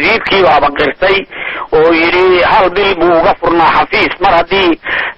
wasiirkiiba abaqirtay oo yidhi hal bil buu uga furnaa xafiis mar haddii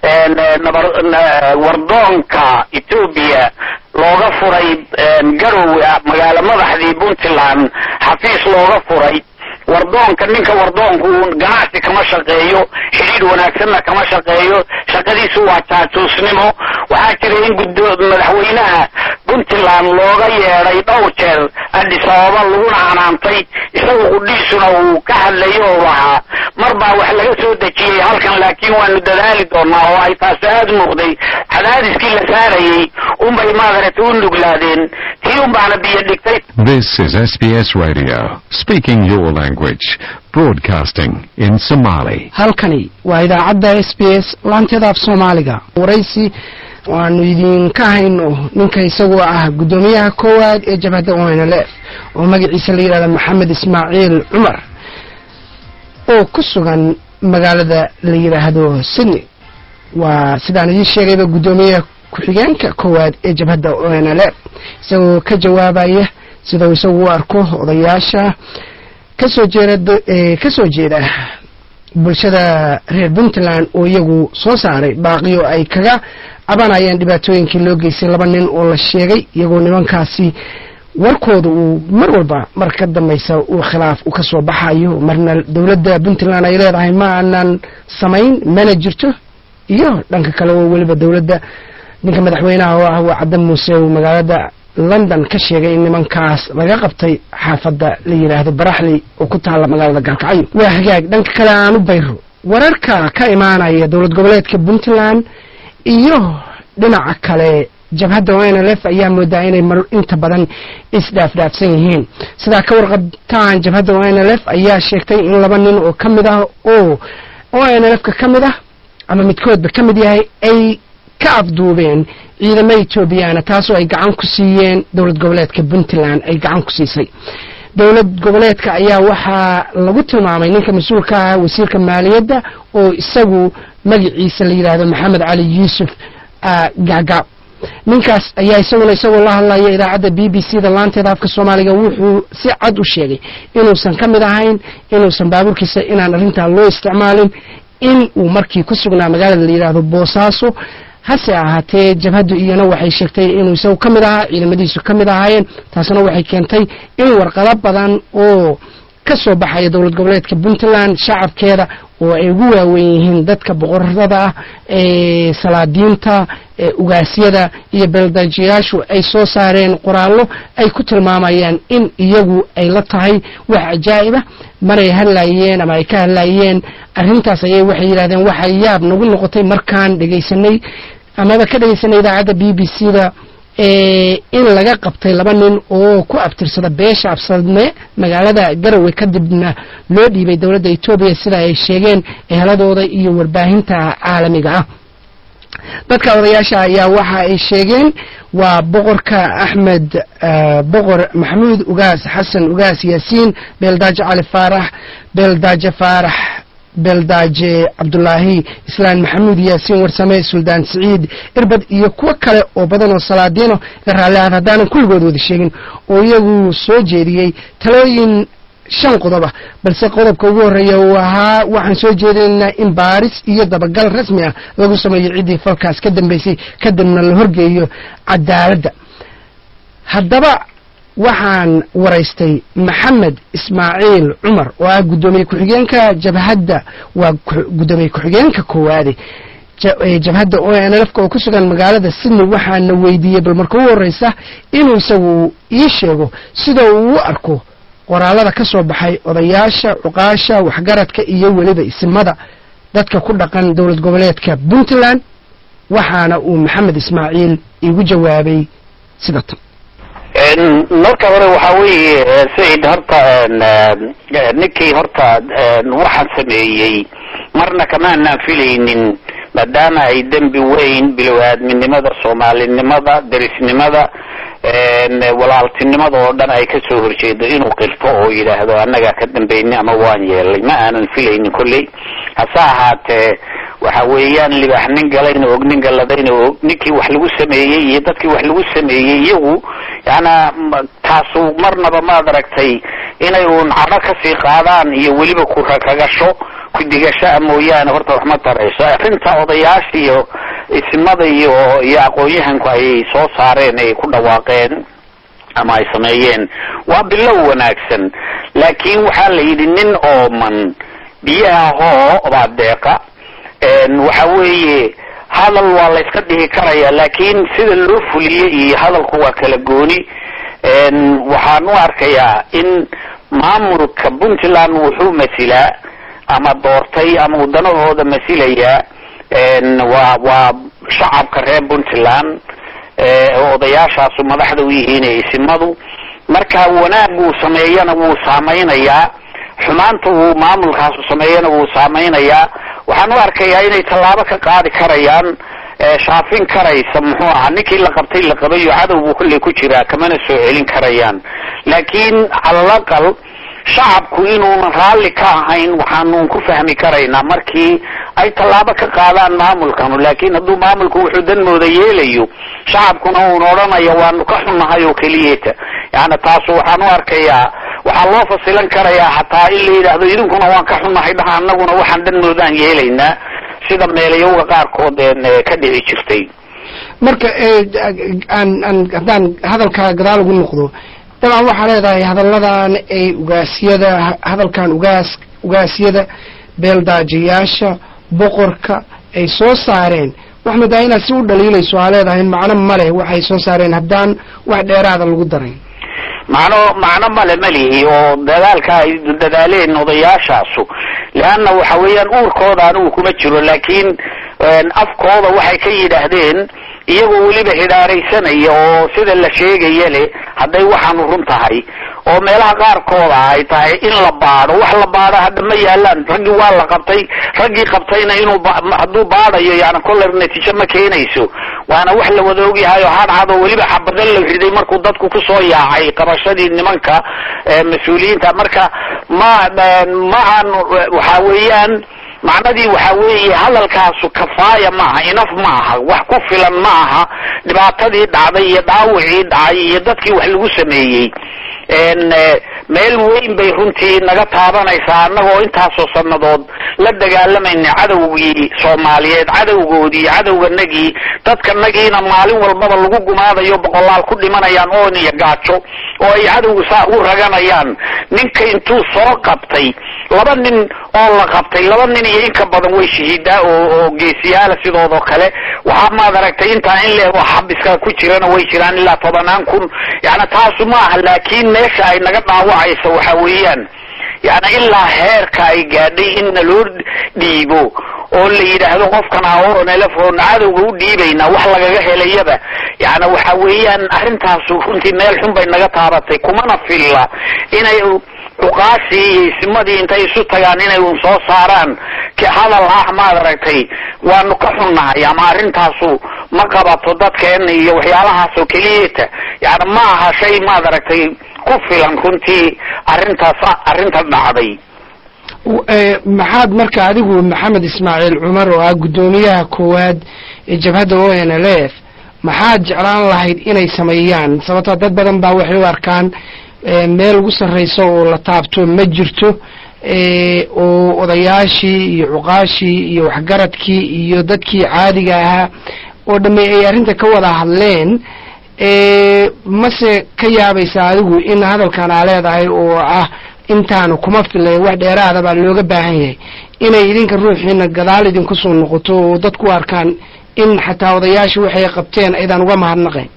wardoonka etoobiya looga furay garowe magaalo madaxdii puntland xafiis looga furay wardoonka ninka wardoonku ganacsi kama shaqeeyo xidhiidh wanaagsanna kama shaqeeyo shaqadiisu waa jaajuusnimo waxaa jira in gud madaxweynaha puntland looga yeedhay dhowr jeer addis ababa laguna canaantay isagu qudhiisuna uu ka hadlayo oo lahaa mar baa wax laga soo dejiyey halkan laakiin waanu dadaali doonaa oo ay taasi aada muuqday cadaadiskii la saarayey unbay maadarata u nuglaadeen tii unbaana biyo dhigtay This is SBS Radio, speaking your language, broadcasting in Somali. halkani waa idaacadda s b s laanteeda af soomaaliga waraysi waanu idinka hayno ninka isagoo ah guddoomiyaha koowaad ee jabhadda onlf oo magaciisa la yidhahda maxamed ismaaciil cumar oo ku sugan magaalada la yidhaahdo sydney waa sidaan idiin sheegayba guddoomiyaha ku-xigeenka koowaad ee jabhadda onlf isagoo ka jawaabaya sidau isagu u arko odayaasha kasoo jeeda kasoo jeeda bulshada reer puntland oo iyagu soo saaray baaqiyo ay kaga cabanayaan dhibaatooyinkii loo geystay laba nin oo la sheegay iyagoo nimankaasi warkooda uu mar walba mar ka dambaysa uu khilaaf u kasoo baxayo marna dowladda puntland ay leedahay ma aanan samayn mana jirto iyo dhanka kale oo weliba dowladda ninka madaxweynaha oo ah waa cadda muuse uu magaalada london ka sheegay in nimankaas laga qabtay xaafadda la yidhaahdo baraxley oo ku taalla magaalada gaalkacyo waa hagaag dhanka kale aan u bayro wararka ka imaanaya dowlad goboleedka puntland iyo dhinaca kale jabhadda o n l f ayaa moodaa inay mar inta badan isdhaafdhaafsan yihiin sidaa ka warqabtaan jabhadda o n l f ayaa sheegtay in laba nin oo ka mid ah oo o n l f ka ka mid ah ama midkoodba ka mid yahay ay ka afduubeen ciidamo etoobiyaana taasoo ay gacan ku siiyeen dowlad goboleedka puntland ay gacan ku siisay dowlad goboleedka ayaa waxaa lagu tilmaamay ninka mas-uulka ah wasiirka maaliyadda oo isagu magaciisa la yidhaahdo maxamed cali yuusuf gaagaab ninkaas ayaa isaguna isagoo la hadlaya idaacadda b b c da laanteeda afka soomaaliga wuxuu si cad u sheegay inuusan ka mid ahayn inuusan baabuurkiisa inaan arrintaa loo isticmaalin in uu markii ku sugnaa magaalada la yidhaahdo boosaaso hase ahaatee jabhaddu iyana waxay sheegtay inuu isagu ka mid ahaa ciidamadiisu ka mid ahaayeen taasna waxay keentay in warqado badan oo ka soo baxaya dowlad goboleedka puntland shacabkeeda oo ay ugu waaweyn yihiin dadka boqorada ah ee salaadiinta ee ugaasyada iyo beeldajiyaashu ay soo saareen qoraallo ay ku tilmaamayaan in iyagu ay la tahay wax cajaa'ibah maray hadlayeen ama ay ka hadlayeen arrintaas ayay waxay yidhahdeen waxa yaab nagu noqotay markaan dhegaysanay amaba ka dhegaysanay idaacadda b b c da in laga qabtay laba nin oo ku abtirsada beesha absadme magaalada garowe kadibna loo dhiibay dowladda etoobiya sida ay sheegeen eheladooda iyo warbaahinta caalamiga ah dadka odayaasha ayaa waxa ay sheegeen waa boqorka axmed boqor maxamuud ugaas xasan ugaas yaasiin beeldaaje cali faarax beeldaaje faarax beeldaaje cabdulaahi islaan maxamuud yaasiin warsame suldaan siciid irbad iyo kuwo kale oo badan oo salaadiino la raalliaad haddaanan kulligood wada sheegin oo iyagu soo jeediyey talooyin shan qodoba balse qodobka ugu horreeya uu ahaa waxaan soo jeedinaynaa in baaris iyo dabagal rasmi ah lagu sameeyo ciddii falkaas ka dambaysay kadibna la horgeeyo cadaaladda haddaba waxaan waraystay maxamed ismaaciil cumar oo ah guddoomiye ku-xigeenka jabhadda waa guddoomiye ku-xigeenka koowaade jabhadda o n lfka oo ku sugan magaalada sydney waxaana weydiiyey bal marka ugu horreysa inuu isagu ii sheego sida uu u arko qoraalada ka soo baxay odayaasha cuqaasha waxgaradka iyo weliba isimada dadka ku dhaqan dowlad goboleedka puntland waxaana uu maxamed ismaaciil iigu jawaabay sida tan marka hore waxaa weeye sayid horta ninkii horta waxaan sameeyey marna kamaanaan filaynin maadaama ay dembi weyn bilow-aadminimada soomaalinimada derisnimada walaaltinimada oo dhan ay ka soo horjeedo inuu qirto oo yidhaahdo annagaa ka dambeynay ama waan yeelay ma aanan filaynin kolley hase ahaatee waxa weeyaan libaax nin galayna og nin galadayna og ninkii wax lagu sameeyey iyo dadkii wax lagu sameeyey iyagu yaana taasu marnaba maad aragtay inay uun cadho kasii qaadaan iyo weliba ku rakagasho ku digashaa mooyaane horta wax ma tarayso arrinta odayaasha iyo isimada iyo iyo aqoon-yahanku ay soo saareen ay ku dhawaaqeen ama ay sameeyeen waa bilow wanaagsan laakiin waxaa la yidhi nin ooman biyaha hoo baa deeqa waxa weeye hadal waa la yska dhihi karaya laakiin sida loo fuliye iyo hadalku waa kala gooni waxaan u arkayaa in maamulka puntland wuxuu masilaa ama doortay ama wadanahooda masilayaa waa waa shacabka reer puntland odayaashaasu madaxda u yihiin isimadu marka wanaag uu sameeyana wuu saameynayaa xumaanta uu maamulkaasu sameeyana wuu saameynayaa waxaan u arkayaa inay tallaabo ka qaadi karayaan shaafin karaysa muxuu ahaa ninkii la qabtay la qabayo cadow buu kolley ku jiraa kamana soo celin karayaan laakiin calalaqal shacabku inuunan raalli ka ahayn waxaanu ku fahmi karaynaa markii ay tallaabo ka qaadaan maamulkanu laakiin hadduu maamulku wuxuu danmooda yeelayo shacabkuna uun odhanayo waanu ka xunnahay oo keliyeta yani taasu waxaan u arkayaa waxaa loo fasilan karayaa hataa in la yidhaahdo idinkuna waan ka xunnahay dhaha anaguna waxaan danmoodaan yeelaynaa sida meelayowga qaarkood ka dhici jirtay marka aan aan haddaan hadalkaa gadaal ugu noqdo dabcan waxaa leedahay hadalladan ay ugaasyada hadalkan ugaas ugaasyada beeldaajiyaasha boqorka ay soo saareen wax madaa inaad si u dhaliilayso aa leedahay macno ma leh waxay soo saareen haddaan wax dheeraada lagu darayn macno macno male malihi oo dadaalka ay dadaaleen odayaashaasu leanna waxa weeyaan uurkooda anigu kuma jiro laakiin afkooda waxay ka yidhaahdeen iyagoo weliba hidaaraysanaya oo sida la sheegaya le hadday waxaanu run tahay oo meelaha qaarkooda ay tahay in la baadho wax la baadho hadda ma yaalaan raggii waa la qabtay raggii qabtayna inuu hadduu baadhayo yani koller natiijo ma keenayso waana wax la wada ogyahay oo hadhad oo weliba xabado la riday markuu dadku kusoo yaacay qabashadii nimanka mas-uuliyiinta marka ma ma aan waxa weeyaan macnadii waxa weeye hadalkaasu kafaaya maaha inaf ma aha wax ku filan ma aha dhibaatadii dhacday iyo dhaawicii dhacay iyo dadkii wax lagu sameeyey meel weyn bay runtii naga taabanaysaa annagoo intaasoo sannadood la dagaalamayna cadowgii soomaaliyeed cadowgoodii cadowganagii dadkanagiina maalin walbaba lagu gumaadayo boqolaal ku dhimanayaan oon iyo gaajo oo ay cadowga saa u raganayaan ninka intuu soo qabtay laba nin oo la qabtay laba nin iyo inka badan way shahiidaa oo oo geesiyaala sidoodoo kale waxaa maad aragtay intaa in leego xabiska ku jirana way jiraan ilaa tobanaan kun yani taasu ma aha laakiin meesha ay naga dhaawacayso waxa weeyaan yani ilaa heerka ay gaadhay in naloo dhiibo oo la yidhaahdo qofkan aoronelefon cadowga u dhiibaynaa wax lagaga helayaba yani waxa weeyaan arrintaasu runtii meel xun bay naga taabatay kumana filla inay cuqaashii iyo isimadii intay isu tagaan inay un soo saaraan hadal ah maad aragtay waanu ka xunnahay ama arrintaasu ma qabato dadkeena iyo waxyaalahaas oo keliyata yani ma aha shay maad aragtay ku filan runtii arrintaas arrinta dhacday maxaad marka adigu maxamed ismaaciil cumar oo ah guddoomiyaha koowaad ee jabhadda o n l f maxaad jeclaan lahayd inay sameeyaan sababtoo dad badan baa waxay u arkaan meel ugu sarraysa oo la taabto ma jirto oo odayaashii iyo cuqaashii iyo waxgaradkii iyo dadkii caadiga ahaa oo dhamme ay arrinta ka wada hadleen mase ka yaabaysaa adigu in hadalkan aa leedahay oo ah intaanu kuma filayn wax dheeraada baa looga baahan yahay inay idinka ruuxiina gadaal idinku soo noqoto oo dadku arkaan in xataa odayaashii waxay qabteen aydaan uga mahadnaqayn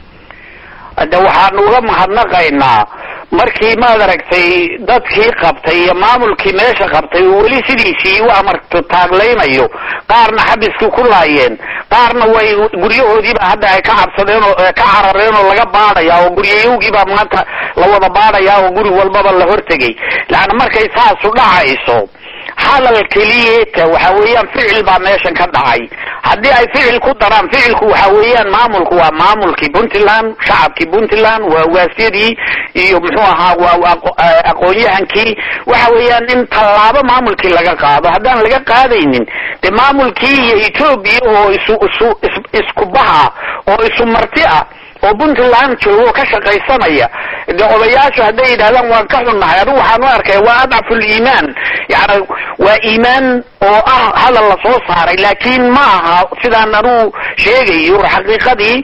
de waxaanu uga mahadnaqaynaa markii maad aragtay dadkii qabtay iyo maamulkii meesha qabtay oo weli sidiisii u amarto taaglaynayo qaarna xabiskii ku laayeen qaarna way guryahoodiiba hadda ay ka cabsadeen oo ka carareen oo laga baadhaya oo guryayowgiibaa maanta la wada baadhaya oo guri walbaba la hortegay laana markay saasu dhacayso hadal keliyeta waxa weeyaan ficil baa meeshan ka dhacay haddii ay ficil ku daraan ficilku waxa weeyaan maamulku waa maamulkii puntland shacabkii puntland waa waasyadii iyo muxuu ahaa waa aqoon-yahankii waxa weeyaan in tallaabo maamulkii laga qaado haddaan laga qaadaynin de maamulkii iyo etoobiya oo isu isu isku baha oo isu marti ah oo puntland joogo ka shaqaysanaya de odayaashu hadday yidhahdaan waan ka xunnahay adigu waxaan u arkaya waa adcaful iimaan yani waa iimaan oo ah hadal la soo saaray laakiin ma aha sidaan anugu sheegayo xaqiiqadii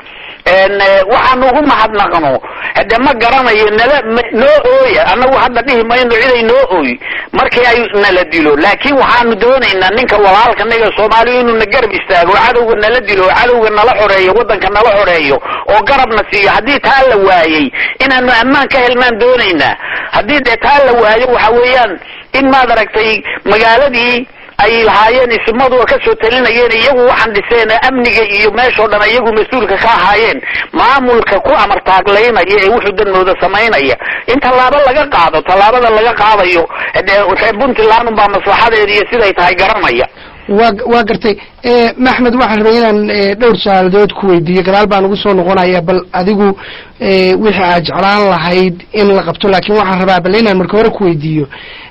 waxaan ugu mahadnaqno hade ma garanayo nala noo ooya annagu hadda dhihi mayno ciday noo ooy markii ay nala dilo laakiin waxaanu doonaynaa ninka walaalka naga soomaaliya inuu na garab istaago oo cadowga nala dilo oo cadowga nala xoreeyo waddanka nala xoreeyo oo garabna siiyo haddii taa la waayey inaanu ammaan ka helnaan doonaynaa haddii dee taa la waayo waxa weeyaan in maad aragtay magaaladii ay lahaayeen ismadu ka soo talinayeen iyagu waxaan dhiseen amniga iyo meeshoo dhan iyagu mas-uulka ka ahaayeen maamulka ku amartaaglaynaya ee wuxuu danmooda samaynaya in tallaabo laga qaado tallaabada laga qaadayo dee reer puntland unbaa maslaxadeeda iyo siday tahay garanaya wa waa gartay maxmed waxaan rabay inaan dhowr su-aaladood ku weydiiyo gadaal baan ugu soo noqonaya bal adigu wixii aad jeclaan lahayd in la qabto laakiin waxaan rabaa bal inaan marka hore ku weydiiyo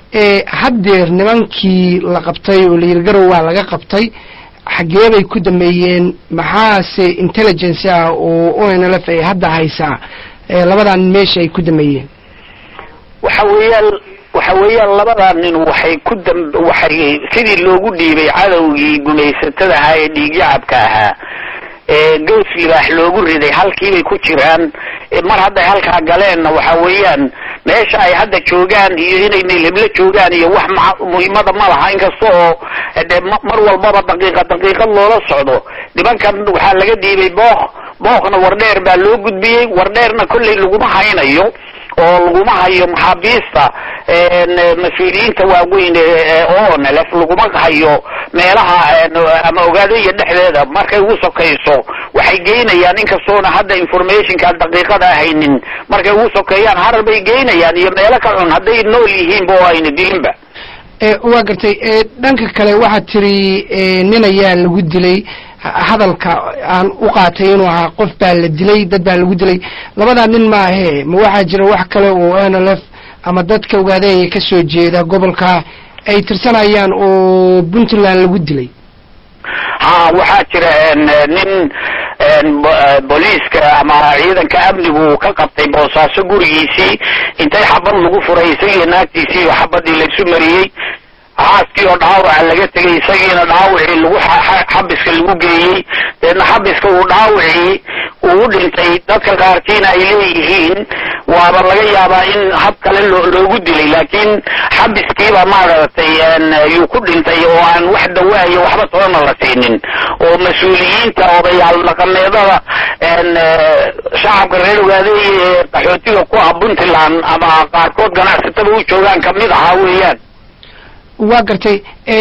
haddeer nimankii la qabtay oo layiri garow waa laga qabtay xaggee bay ku dameeyeen maxaase intelligence ah oo o n l f ay hadda haysaa labadan meesha ay ku dameeyeen waxa weeyaan waxa weeyaan labadaa nin waxay ku dam waxay sidii loogu dhiibay cadowgii gumaysatada ahaa ee dhiigyacabka ahaa ee gows libaax loogu riday halkiibay ku jiraan mar hadday halkaa galeenna waxa weeyaan meesha ay hadda joogaan iyo inay meelheblo joogaan iyo wax ma muhiimada ma laha inkasta oo de mar walbaba daqiiqa daqiiqad loola socdo nimankan waxaa laga dhiibay book bookna wardheer baa loo gudbiyey wardheerna kolley laguma haynayo oo laguma hayo maxaabiista mas-uuliyiinta waaweyn onlf laguma hayo meelaha ama ogaadooya dhexdeeda markay ugu sokayso waxay geynayaan inkastoona hadda informationka daqiiqada haynin markay ugu sokeeyaan harar bay geynayaan iyo meelo ka xun hadday nool yihiinba oo ayna dilinba waa gartay dhanka kale waxaad tiri nin ayaa lagu dilay hadalka aan u qaatay inuu ahaa qof baa la dilay dad baa lagu dilay labadaa nin maahe ma waxaa jira wax kale oo n l f ama dadka ogaadaya ka soo jeeda gobolka ay tirsanayaan oo puntland lagu dilay ha waxaa jira nin booliiska ama ciidanka amnigu ka qabtay boosaaso gurigiisii intay xabad lagu furay isagiiyo naagtiisii iyo xabadii laysu mariyey haaskii oo dhaawaca laga tegay isagiina dhaawacii lagu xabiska lagu geeyey deedna xabiska uu dhaawacii uu u dhintay dadka qaarkiina ay leeyihiin waaba laga yaabaa in hab kale loogu dilay laakiin xabiskiiba maaragtay yuu ku dhintay oo aan wax dawaayo waxba toona la siinin oo mas-uuliyiinta odayaal dhaqameedada shacabka reer ogaadeeye ee qaxootiga ku ah puntland ama qaarkood ganacsatada u joogaan kamid ahaa weeyaan waa gartay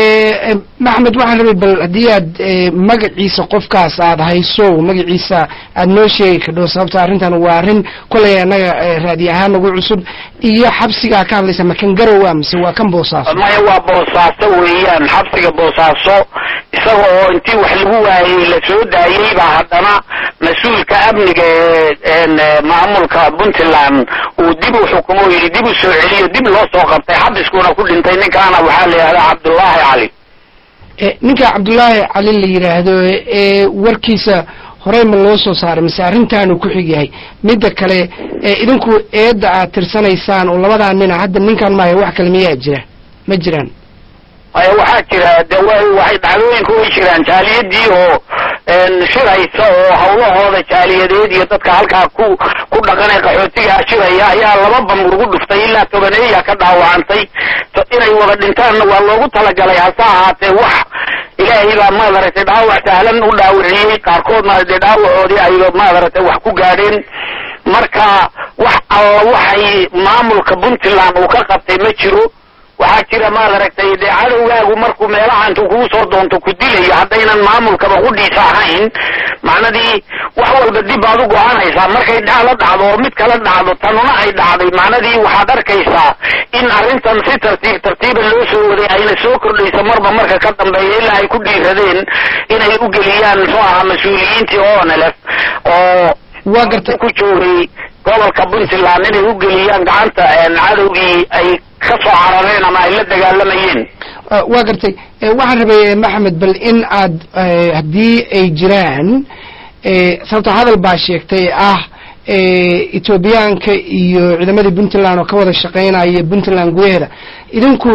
maxmed waxaan rabay bal haddii aad magaciisa qofkaas aad hayso magaciisa aad noo sheegi kadho sababta arrintan waa arrin kolay annaga raadi ahaan nagu cusub iyo xabsigaa ka hadlaysa ma kan garowa mise waa kan boosaaso maya waa boosaaso weeyaan xabsiga boosaaso isaga oo intii wax lagu waayey la soo daayey baa haddana mas-uulka amniga ee maamulka puntland uu dib u xukumo o yidhi dib u soo celiyo dib loo soo qabtay xabiskuna ku dhintay ninkaana waxaa la yidhahdaa cabdullaahi cali ninka cabdullaahi cali la yidhaahdo ee warkiisa horey ma loo soo saaray mise arrintaanu ku xig yahay midda kale idinku eedda aad tirsanaysaan oo labadaa nina hadda ninkan maayo wax kale miyaa jira ma jiraan maya waxaa jira de waxay dhacdooyinka way jiraan jaaliyadii oo shiraysa oo hawlahooda jaaliyadeed iyo dadka halkaa ku ku dhaqanay qaxootigaa shiraya ayaa laba bamur ugu dhuftay ilaa tobaneeya ka dhaawacantay inay wada dhintaanna waa loogu talagalay hase ahaatee wax ilaahay baa maadaragtay dhaawac sahlan u dhaawiciyey qaarkoodna dee dhaawacoodii ay maadaragtay wax ku gaadheen marka wax alla waxay maamulka puntland uu ka qabtay ma jiro waxaa jira maad aragtay dee cadowgaagu markuu meelaha intuu kugu soo doonto ku dilayo haddaynan maamulkaba qudhiisa ahayn macnadii wax walba dib baad u go-anaysaa markay dhacla dhacdo oo mid kala dhacdo tanuna ay dhacday macnadii waxaad arkaysaa in arrintan si tartiib tartiiba loo soo waday ayna soo kordhayso marba marka ka dambeeya ilaa ay ku dhiiradeen inay u geliyaan muxuu ahaa mas-uuliyiintii onlf oo waa gartay ku joogay gobolka puntland inay u geliyaan gacanta cadowgii ay ka soo carareen ama ay la dagaalamayeen waa gartay waxaan rabay maxamed bal in aad haddii ay jiraan sababto hadal baa sheegtay ah etoobiyaanka iyo ciidamadii puntland oo ka wada shaqaynaya puntland gudaheeda idinku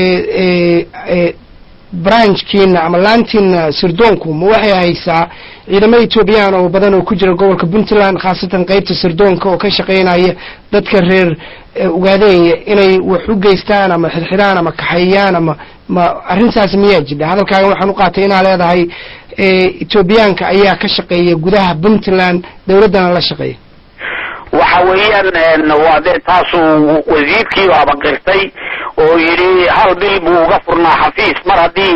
branchkiina ama laantiina sirdoonku ma waxay haysaa ciidamo etoobiyaan oo badan oo ku jira gobolka puntland khaasatan qeybta sirdoonka oo ka shaqaynaya dadka reer ugaadeenya inay wax u geystaan ama xirxiraan ama kaxeeyaan ama ma arrintaasi miyaa jidha hadalkaaga waxaan u qaatay inaa leedahay etoobiyaanka ayaa ka shaqeeya gudaha puntland dowladdana la shaqeeya waxa weeyaan waa dee taasuu wasiirkii abaqirtay oo yidhi hal bil buu uga furnaa xafiis mar haddii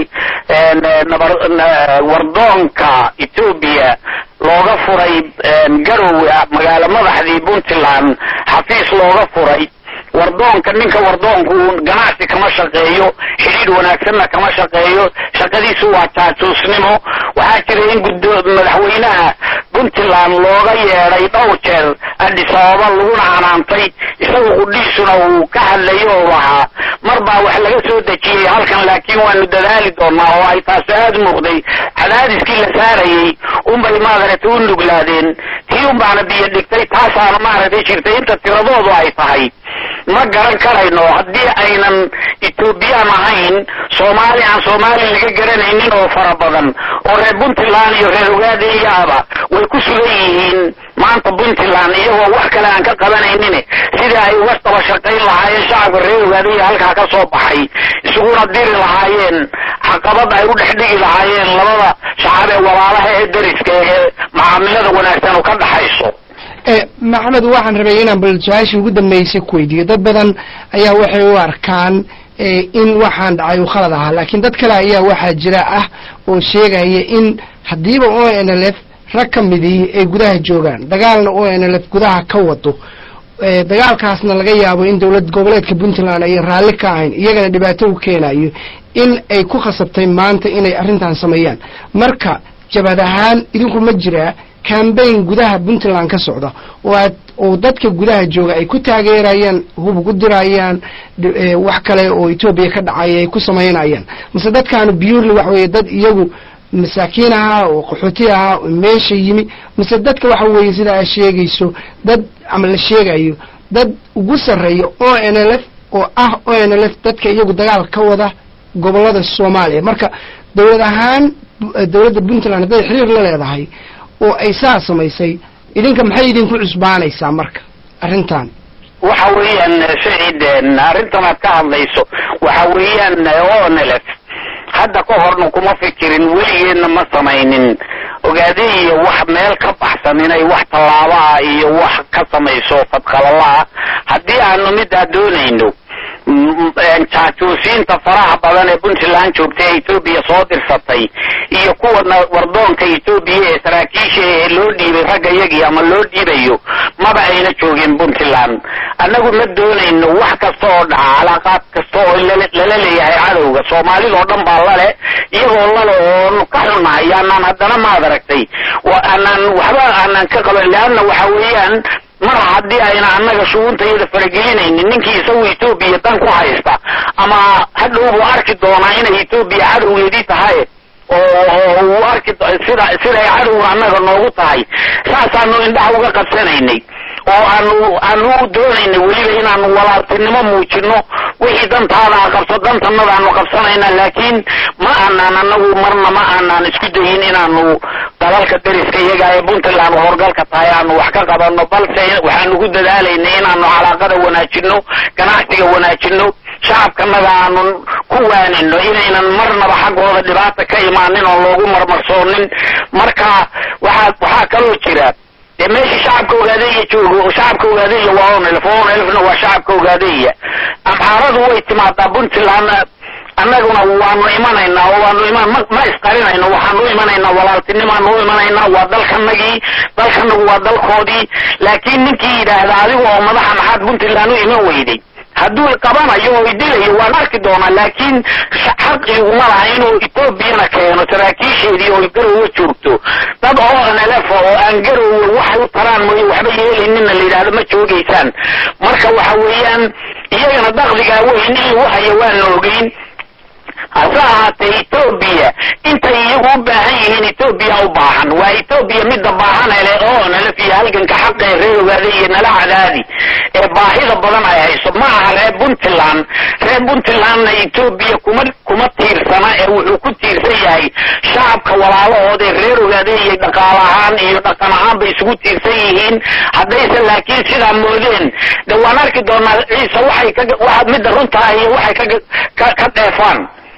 wardoonka etoobiya looga furay garowe magaalo madaxdii puntland xafiis looga furay wardoonka ninka wardoonku ganacsi kama shaqeeyo xidhiidh wanaagsanna kama shaqeeyo shaqadiisu waa jaajuusnimo waxaa jira in gud madaxweynaha puntland looga yeedhay dhowr jeer addis ababa laguna canaantay isagu qudhiisuna uu ka hadlayo oo lahaa mar baa wax laga soo dejiyey halkan laakiin waanu dadaali doonaa oo ay taasi aada muuqday cadaadiskii la saarayey unbay maaragtay u nuglaadeen tii un baana biyo dhigtay taasaana maaragtay jirtay inta tiradoodu ay tahay ma garan karayno haddii aynan etoobiyaan ahayn soomaali aan soomaali laga garanaynin oo fara badan oo reer puntland iyo reer ogaadeyaaba way ku sugan yihiin maanta puntland iyagoo wax kale aan ka qabanaynin sidii ay uga daba shaqayn lahaayeen shacabka reer ogaadeya halkaa ka soo baxay isuguna diri lahaayeen caqabad ay u dhex dhigi lahaayeen labada shacab ee walaalaha ee dariska ee macaamilada wanaagsan oo ka dhaxayso maxamed waxaan rabay inaan bal su-aashii ugu dambeysay ku weydiiyo dad badan ayaa waxay u arkaan in waxaan dhacay uu khalad ahaa laakiin dad kale ayaa waxaa jira ah oo sheegaya in haddiiba o n l f rag ka midii ay gudaha joogaan dagaalna o n l f gudaha ka wado dagaalkaasna laga yaabo in dowlad goboleedka puntland ay raalli ka ahayn iyagana dhibaato u keenayo in ay ku khasabtay maanta inay arrintan sameeyaan marka jabad ahaan idinku ma jiraa cambaign gudaha puntland ka socda oo aad oo dadka gudaha jooga ay ku taageerayaan hub ugu dirayaan wax kale oo etoobiya ka dhacaya ay ku samaynayaan mase dadkaanu purely waxa weeye dad iyagu masaakiin ahaa oo qaxooti ahaa oo meesha yimi mase dadka waxa weeye sida aad sheegayso dad ama la sheegayo dad ugu sarreeya o n l f oo ah o n l f dadka iyagu dagaal ka wada gobolada soomaaliya marka dowlad ahaan dowladda puntland hadday xiriir la leedahay oo ay saa samaysay idinka maxay idinku cusbaanaysaa marka arrintan waxa weeyaan saciid arrintan aad ka hadlayso waxa weeyaan onlf hadda ka horna kuma fikirin weligeedna ma samaynin ogaade iyo wax meel ka baxsan inay wax tallaabaa iyo wax ka samayso fadqalalaah haddii aanu midaa doonayno jaajuusiinta faraha badan ee puntland joogtay ee etoobiya soo dirsatay iyo kuwana wardoonka etoobiya ee saraakiisha ee loo dhiibay ragga yagii ama loo dhiibayo maba ayna joogin puntland annagu ma doonayno wax kasta oo dhaca calaaqaad kasta oo lala leeyahay cadowga soomaalida oo dhan baa lale iyagoo lale oonu ka xunnahay aanaan haddana maad aragtay aanaan waxba aanaan ka qaban leanna waxa weeyaan mar haddii ayna annaga shuguuntayada faragelinaynin ninkii isagu etoobiya dan ku haysta ama hadhow buu arki doonaa inay etoobiya cadowgeedii tahay oo uu arki sida siday cadowga annaga noogu tahay saasaanu indhaha uga qabsanaynay oo aanu aanu doonaynay weliba inaanu walaaltinimo muujino wixii dantaada a qabso dantanada aanu qabsanayna laakiin ma aanaan anagu marna ma aanaan isku dayin inaanu dalalka dariska iyaga ee puntland horgalka tahay aanu wax ka qabano balse waxaanu ku dadaalaynay inaanu calaaqada wanaajino ganacsiga wanaajino shacabkanaga aanu ku waanino inaynan marnaba xaggooda dhibaata ka imaanin oo loogu marmarsoonin marka waxaa waxaa kaloo jira dee meeshii shacabka ogaadeeya joogo shacabka ogaadeeya waa onelf onelfna waa shacabka ogaadeeya amxaaradu way timaadaa puntland annaguna waanu imanaynaa oo waanu iman ma ma isqarinayno waxaanu imanaynaa walaaltinimaanu u imanaynaa waa dalkanagii dalkanagu waa dalkoodii laakiin ninkii yidhaahda adiga oo madaxa maxaad puntland u iman weyday hadduu qabanayo oo idilayo waan arki doonaa laakiin xaqiguma laha inuu etoobiyana keeno saraakiisheedii oo garowe joogto dad oo nlf oo aan garowe waxay u taraan mooye waxba yeelaynina la yidhahdo ma joogaysaan marka waxa weeyaan iyagana dakdigaa weyn in lagu hayo waana ogeyn hase ahaatee etoobiya intay iyagu u baahan yihiin etoobiya u baahan waa etoobiya midda baahan ele oo nalaf iyo halganka xaqa ee reer ogaada iyo nala cadaadi ee baahida badan ay hayso ma aha reer puntland reer puntlandna etoobiya kuma kuma tiirsana ee wuxuu ku tiirsan yahay shacabka walaalahooda ee reer ogaada iyo dhaqaal ahaan iyo dhaqan ahaan bay isugu tiirsan yihiin haddayse laakiin sidaa moodeen de waan arki doonaa ciise waxay ka waa midda runta ah iyo waxay ka ka dheefaan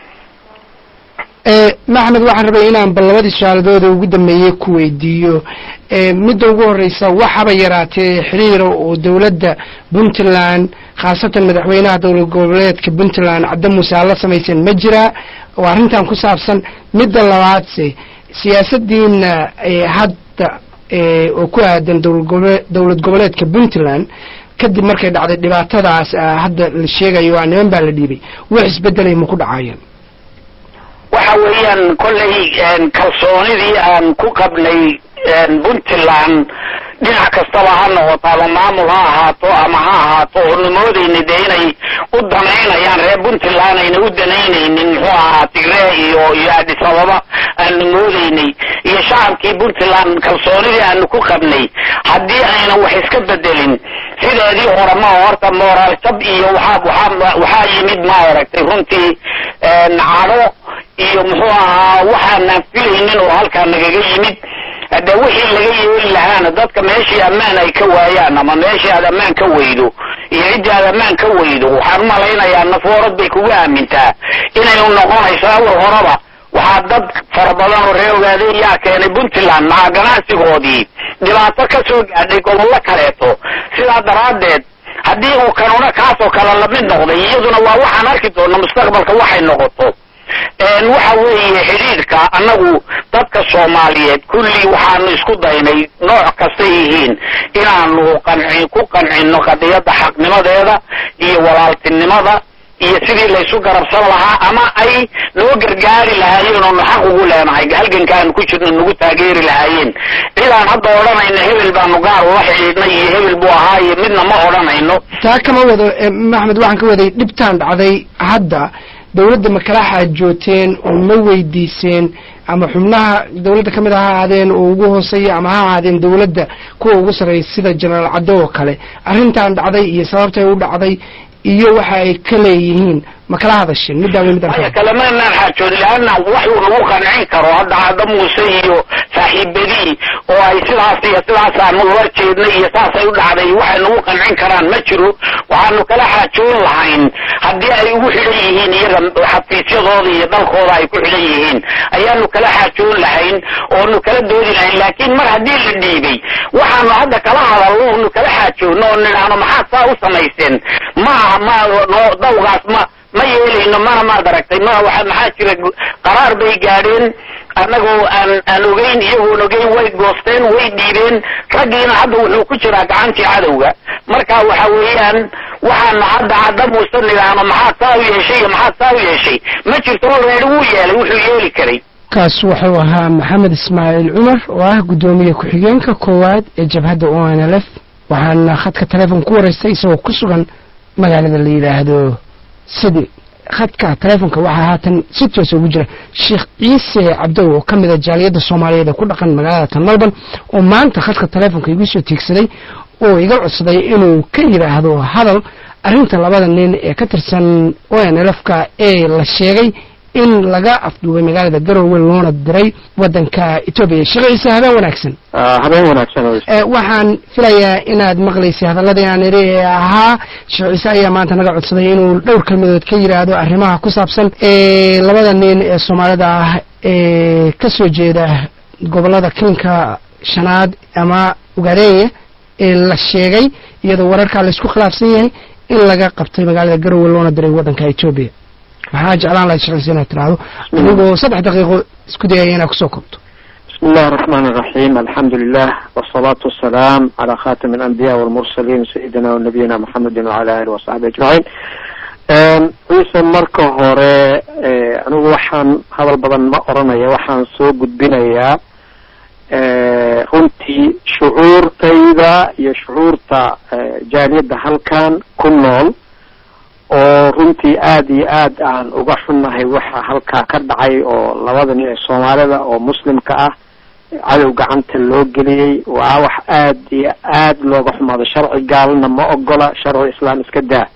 maxmed waxaan rabay inaan bal labadii su-aaladooda ugu dambeeyey ku weydiiyo midda ugu horeysa waxaba yaraatee xiriira oo dowladda puntland khaasatan madaxweynaha dowlad goboleedka puntland cadde muuse aad la samayseen ma jiraa oo arrintan ku saabsan midda labaadse siyaasadiina hadda oo ku aadan dowlad goboleedka puntland kadib markay dhacday dhibaatadaas hadda la sheegayo a niman baa la dhiibay wax isbedelay ma ku dhacayeen waxa weeyaan kollay kalsoonidii aan ku qabnay puntland dhinac kastaba ha noqoto ama maamul ha ahaato ama ha ahaato oonu moodayna dee inay u danaynayaan reer puntland ayna u danaynaynin muxuu ahaa tigree iyo iyo addis ababa aanu moodaynay iyo shacabkii puntland kalsoonidii aanu ku qabnay haddii aynan wax iska bedelin sideedii hore ma horta moraal jab iyo waxaa waxaa waxaa yimid ma aragtay runtii cadho iyo muxuu ahaa waxaanaan filaynin oo halkaa nagaga yimid hadde wixii laga yeeli lahaana dadka meeshii ammaan ay ka waayaan ama meeshii aad ammaan ka weydo iyo ciddii aad ammaan ka weydo waxaan u malaynayaa nafoorad bay kugu aamintaa inaynu noqonayso awal horeba waxaa dad fara badan oo reer ogaadey yaa keenay puntland maca ganacsigoodii dhibaato ka soo gaadhay gobollo kaleeto sidaa daraaddeed haddii uu kanuna kaasoo kale lamid noqday iyaduna waa waxaan arki doona mustaqbalka waxay noqoto waxa weeye xidhiidhka annagu dadka soomaaliyeed kulli waxaanu isku daynay nooc kastay yihiin inaanu qanci ku qancino qadiyadda xaqnimadeeda iyo walaaltinimada iyo sidii laysu garabsan lahaa ama ay noo gargaari lahaayeen oonu xaq ugu leenahay halgankaanu ku jirno nagu taageeri lahaayeen cidaan hadda odhanayno hebel baanu gaar ula xidhiidhnay iyo hebel buu ahaa iyo midna ma odhanayno taa kama wado maxmed waxaan ka waday dhibtaan dhacday hadda dowladda ma kala xaajooteen oo ma weydiiseen ama xubnaha dowladda ka mid ha ahaadeen oo ugu hooseeya ama ha ahaadeen dowladda kuwa ugu sarreeya sida jenaraal caddo oo kale arrintan dhacday iyo sababtay u dhacday iyo waxa ay ka leeyihiin ma kala hadasheen middaaba midaan maya kalamanaan xaajoodi laana waxuu nagu qancin karo hadda cadda muuse iyo saaxiibadii oo ay sidaas iyo sidaasaanu ula jeednay iyo saasay u dhacday waxay nagu qancin karaan ma jiro waxaanu kala xaajoon lahayn haddii ay ugu xidhan yihiin iyaga xafiisyadooda iyo dalkooda ay ku xidhan yihiin ayaanu kala xaajoon lahayn oonu kala doodi lahayn laakiin mar haddii la dhiibay waxaanu hadda kala hadalno onu kala xaajoonno oo nidhaahno maxaad saa u samayseen ma aha ma no dawgaas ma ma yeelayno mana maad aragtay ma waa maxaa jira qaraar bay gaadheen annagoo aan aan ogeyn iyagoon ogeyn way goosteen way dhiibeen raggiina hadda wuxuu ku jiraa gacantii cadowga marka waxa weeyaan waxaanu hadda cadda muuse nidhaahno maxaad saa u yeeshay iyo maxaad saa u yeeshay ma jirto already wuu yeelay wuxuu yeeli karay kaas wuxuu ahaa maxamed ismaaciil cumar oo ah guddoomiye ku-xigeenka koowaad ee jabhadda o n l f waxaana khadka telefoon ku waraystay isagoo ku sugan magaalada la yidhaahdo sidi khadka telefoonka waxaa haatan si toosa ugu jira sheekh ciise cabdow oo ka mid a jaaliyadda soomaaliyeed ee ku dhaqan magaalada tan melbourne oo maanta khadka telefoonka igu soo tiegsaday oo iga codsaday inuu ka yidhaahdo hadal arrinta labada nin ee ka tirsan o n l f-ka ee la sheegay in laga afduubay magaalada garowe loona diray wadanka etoobiya sheekh ciise habeen wanaagsan habeen wanaagsan waxaan filayaa inaad maqlaysay hadalladii aan idhi ee ahaa sheekh ciise ayaa maanta naga codsaday inuu dhowr kelmadood ka yidhaahdo arrimaha ku saabsan labada nin ee soomaalida ah ee ka soo jeeda gobolada kilinka shanaad ama ugaadenya ee la sheegay iyadoo wararkaa laysku khilaafsan yahay in laga qabtay magaalada garowe loona diray waddanka etoobiya waxaa jeclaan lahayd shaqaysa inaad tiraahdo adigoo saddex daqiiqo isku dayaya inaad kusoo koobto بسم الله الرحمن الرحيم الحمد لله والصلاة والسلام على خاتم الأنبياء والمرسلين سيدنا ونبينا محمد وعلى آله وصحبه أجمعين ciise marka hore anigu waxaan hadal badan ma oranaya waxaan soo gudbinayaa runtii shucuurtayda iyo shucuurta jaaliyadda halkan ku nool oo runtii aada iyo aad aan uga xunnahay waxa halkaa ka dhacay oo labada nin ee soomaalida oo muslimka ah cadow gacanta loo geliyey waa wax aad iyo aad looga xumaado sharci gaalna ma ogola sharci islaam iska daa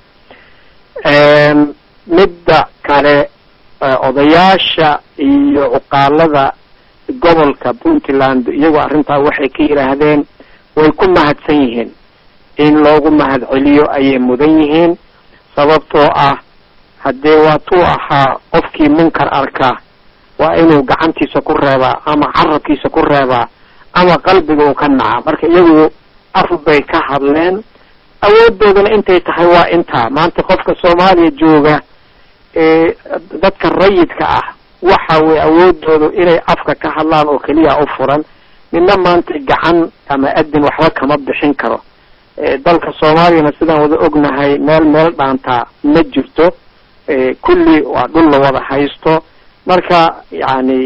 midda kale odayaasha iyo cuqaalada gobolka puntland iyagoo arrintaa waxay ka yidhaahdeen way ku mahadsan yihiin in loogu mahad celiyo ayay mudan yihiin sababtoo ah haddee waatuu ahaa qofkii munkar arka waa inuu gacantiisa ku reebaa ama carabkiisa ku reebaa ama qalbiga uu ka naca marka iyagu af bay ka hadleen awoodoodana intay tahay waa intaa maanta qofka soomaaliya jooga ee dadka rayidka ah waxa weye awoodoodu inay afka ka hadlaan oo keliya u furan midna maanta gacan ama adin waxba kama bixin karo dalka soomaaliyana sidaan wada ognahay meel meel dhaantaa ma jirto kulli waa dhul la wada haysto marka yani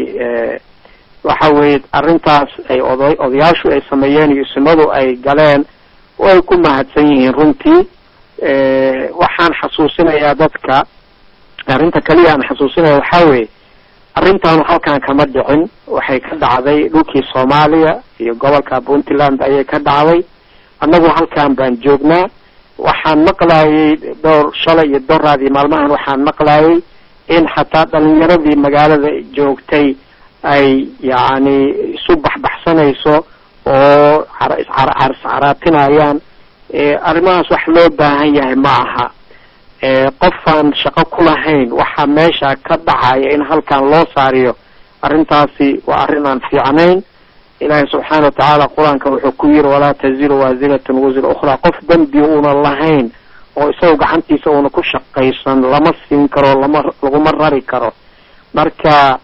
waxa weye arrintaas ay oda odayaashu ay sameeyeen iyo isimadu ay galeen way ku mahadsan yihiin runtii waxaan xasuusinayaa dadka arrinta kaliya aan xasuusinaya waxaa weeye arrintaanu halkan kama dhicin waxay ka dhacday dhulkii soomaaliya iyo gobolka puntland ayay ka dhacday annagu halkan baan joognaa waxaan maqlayay dhowr shalay iyo doraadii maalmahan waxaan maqlayay in xataa dhalinyaradii magaalada joogtay ay yacni isu baxbaxsanayso oo iscaraatinayaan arrimahaas wax loo baahan yahay ma aha qofaan shaqo ku lahayn waxaa meesha ka dhacaya in halkan loo saariyo arrintaasi waa arrin aan fiicnayn ilaahay subxaana watacaala qur-aanka wuxuu ku yiri walaa taziru waasiratun wasra ukhraa qof dembi una lahayn oo isaga gacantiisa una ku shaqaysan lama siin karo lama laguma rari karo marka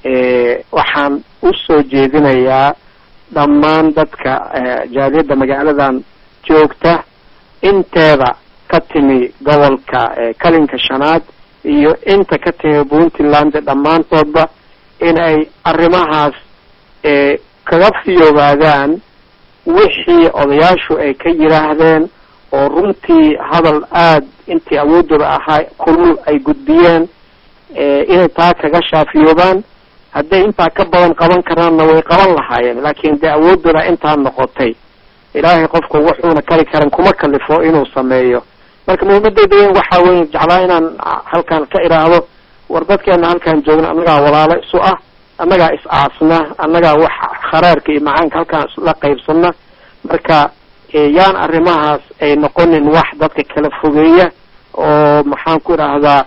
waxaan usoo jeedinayaa dhammaan dadka jaaliyadda magaaladan joogta inteeda ka timi gobolka kalinka shanaad iyo inta ka timi puntland dhammaantoodba in ay arrimahaas kaga fiyoobaadaan wixii odayaashu ay ka yidhaahdeen oo runtii hadal aada intii awoodooda ahaa kulul ay gudbiyeen inay taa kaga shaafiyoobaan hadday intaa ka badan qaban karaanna way qaban lahaayeen laakiin dee awoodooda intaa noqotay ilaahay qofku wuxuuna kari karan kuma kalifo inuu sameeyo marka muhiimadeyda weyn waxaa weeye jeclaa inaan halkan ka idhaahdo war dadkeena halkan joogna annagaa walaalo isu ah annagaa is aasna annagaa wax kharaarka iyo macaanka halkaan isla qaybsana marka yaan arrimahaas ay noqonin wax dadka kala fogeeya oo maxaan ku idhaahdaa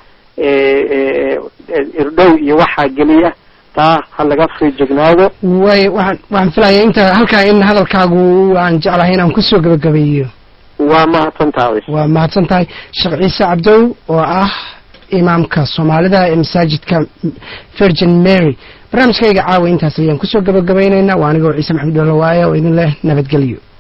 irdhow iyo waxaa geliya taa ha laga feejignaado way waxaan waxaan filayaa inta halkaa in hadalkaagu aan jeclahay inaan kusoo gabagabeeyo waa mahadsantahay waa mahadsan tahay sheekh ciise cabdow oo ah imaamka soomaalida ee masaajidka virgin mary barnaamijkayga caawa intaas ayaan kusoo gabagabaynaynaa waa anigoo ciise maxamed dholowaaye oo idin leh nabadgelyo